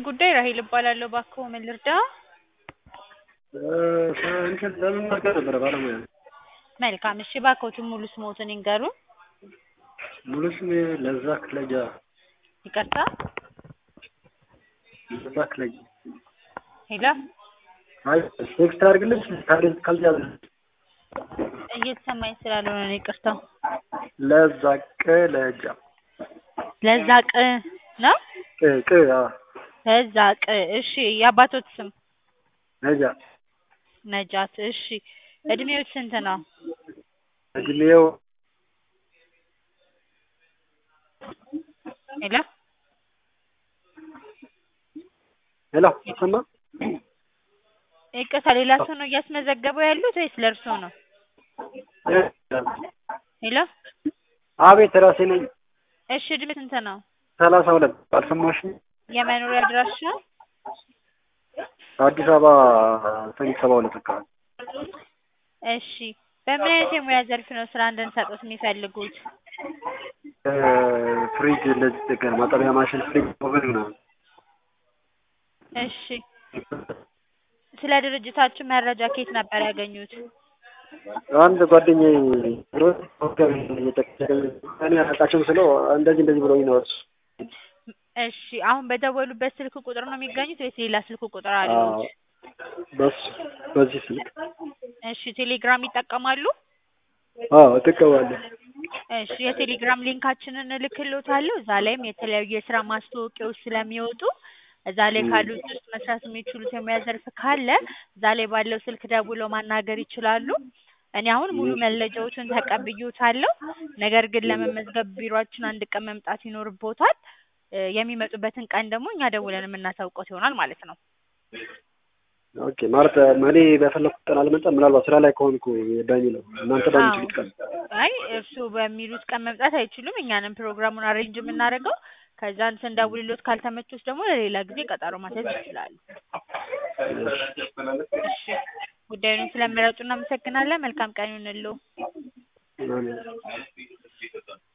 ጉዳይ ራሄል እባላለሁ። እባክዎ ምን ልርዳ? እንትን ለመመዝገብ ነበረ ባለሙያ ነኝ። መልካም እሺ፣ እባክዎትን ሙሉ ስምዎትን ይንገሩን? ሙሉ ስሜ ለዛ ክለጃ ይቅርታ? ለዛ ክለጃ። ሄሎ አይ ቴክስት አድርግልሽ ካልያዘ እየተሰማኝ ስላልሆነ ነው ይቅርታ። ለዛ ቅለጃ ለዛ ቅ ነው? ቅ ቅ አዎ ለዛ ቅ እሺ። የአባቶት ስም? ነጃ ነጃት እሺ። እድሜዎት ስንት ነው? እድሜው ሄሎ ሄሎ ይሰማ ይቅርታ፣ ሌላ ሰው ነው እያስመዘገቡ ያሉት ወይስ ለእርስዎ ነው? ሄሎ አቤት ራሴ ነኝ። እሺ፣ እድሜ ስንት ነው? ሰላሳ ሁለት አልሰማሽም? የመኖሪያ አድራሻ? አዲስ አበባ ሰሚት ሰባ ሁለት አካባቢ። እሺ፣ በምን አይነት የሙያ ዘርፍ ነው ስራ እንድንሰጥዎት የሚፈልጉት? ፍሪጅ እንደዚህ ጥገና፣ ማጠቢያ ማሽን፣ ፍሪጅ፣ ኦቨን ምናምን። እሺ፣ ስለ ድርጅታችን መረጃ ከየት ነበር ያገኙት? አንድ ጓደኛዬ ሮዝ ኦከር እየጠቀሰኝ እኔ አላውቃቸውም ስለው እንደዚህ እንደዚህ ብሎኝ ነው እሱ። እሺ፣ አሁን በደወሉበት ስልክ ቁጥር ነው የሚገኙት ወይስ ሌላ ስልክ ቁጥር አለዎት? በሱ በዚህ ስልክ እሺ፣ ቴሌግራም ይጠቀማሉ? አዎ እጠቀማለሁ። እሺ፣ የቴሌግራም ሊንካችንን እልክልዎታለሁ። እዛ ላይም የተለያዩ የስራ ማስታወቂያዎች ስለሚወጡ እዛ ላይ ካሉት ውስጥ መስራት የሚችሉት የሙያ ዘርፍ ካለ እዛ ላይ ባለው ስልክ ደውለው ማናገር ይችላሉ። እኔ አሁን ሙሉ መረጃዎችን ተቀብዬዎታለሁ። ነገር ግን ለመመዝገብ ቢሮአችን አንድ ቀን መምጣት ይኖርብዎታል። የሚመጡበትን ቀን ደግሞ እኛ ደውለን የምናሳውቅዎት ይሆናል ማለት ነው። ኦኬ ማለት እኔ በፈለኩት ቀን አልመጣም። ምናልባት ስራ ላይ ከሆንኩ በሚለው እናንተ በምትሉት ቀን አይ እርስዎ በሚሉት ቀን መምጣት አይችሉም። እኛንም ፕሮግራሙን አሬንጅ የምናደርገው ከዛን ስንደውልልዎት ካልተመቾት ደግሞ ለሌላ ጊዜ ቀጠሮ ማስያዝ ይችላሉ። እሺ ጉዳዩን ስለመረጡ እናመሰግናለን። መልካም ቀን ይሁንልዎ። አሜን።